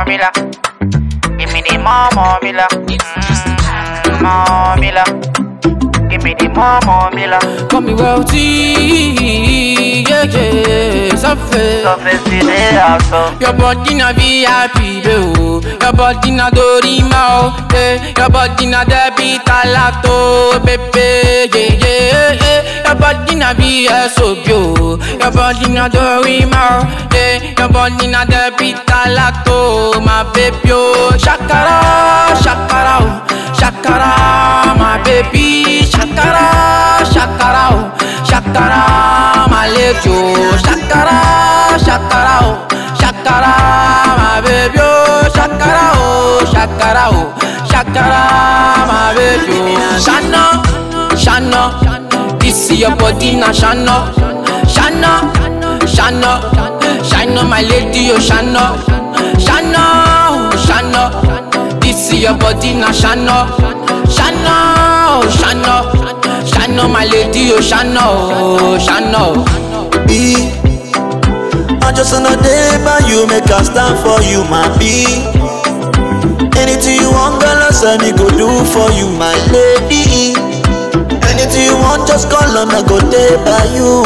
mila. Give me the more, more mila. Mm, more mila. Give me the more, more mila. Call me wealthy, yeah, yeah, surface. Surface to the house. Your body na VIP, bro. Your body na Dorima, oh, yeah. Your body na debit alato, baby, yeah, yeah, yeah. Your body na VSOP, oh. Your body na Dorima, oh, yeah. Your body na debit alato, my baby, oh. Shakara, shakara, oh. Shakara, my baby. Shakara, shakara, oh. Shakara, my lady, oh. Shakara, shakara, oh. Shakara, my baby, oh. Shakara, oh. Shakara, oh. Shakara, my baby, oh. Shana, Shana, this is your body, na Shana, Shana, Shana, Shana, my lady, oh. Shana, Shana, oh. Shana, this is your body, na Shana, Shana, oh. Shana, Shana, my lady, oh. Shana, oh. Shana, oh. be. I just wanna day by you, make a stand for you, my be. Anything you want, girl, I say me go do for you, my lady. Anything you want, just call on, I go day by you,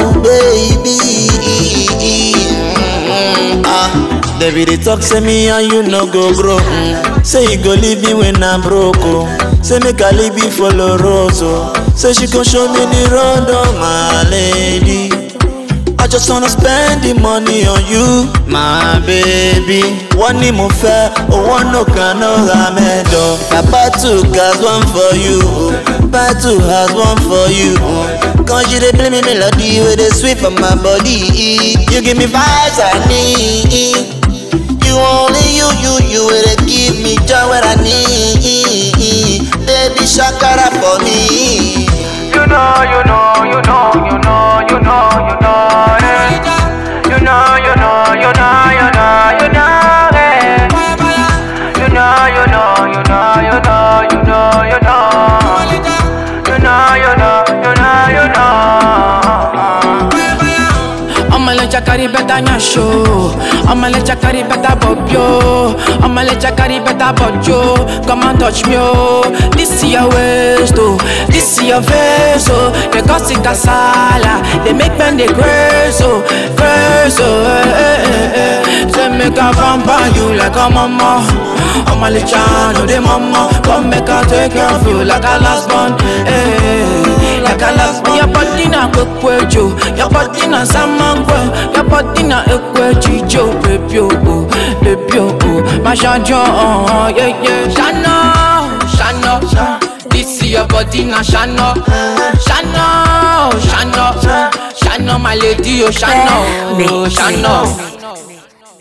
baby. Mm, Ah, David, they talk, say me and you no go grow. Mm. Say you go leave me when I'm broke. Oh. Say make I leave you for Loroso. Say she gon' show me the road, oh my lady. I just wanna spend the money on you, my baby. One ni mo fẹ́, owó no kan no ra mẹ́dọ̀. I buy two cars, one for you. Buy two house, one for you. Cause you dey play me melody wey dey sweet for my body. You give me vibes I need. You only you, you, you wey dey give me joy wey I need. Baby shakara for me. You know, you know, you know, you know, you know, you know, eh. You know, you know, you know, you know, you know, eh. You know, you know, you know, you know, you know, you know. You know, you know, you know, you know. I'ma let you carry better nya show. I'ma let you carry better bob yo. I'ma let you carry better bob yo. Come and touch me oh. This is your waist oh. This is your face oh. They cause it casala. They make men they crazy oh, crazy oh. Eh, eh, eh, eh. Say make a pamper you like a mama. I'ma let you know the mama. Come make her take care of you like a last born. Eh, like a last born. Your body na kwekwejo. Your body na samangwe. Your body na ekwejijo. Baby oh, oh, baby oh, oh. My shajo, oh, yeah, yeah. Shana, Shana. This is your body na Shana. Shana, oh, Shana. Shana, my lady, oh, Shana, oh, Shana.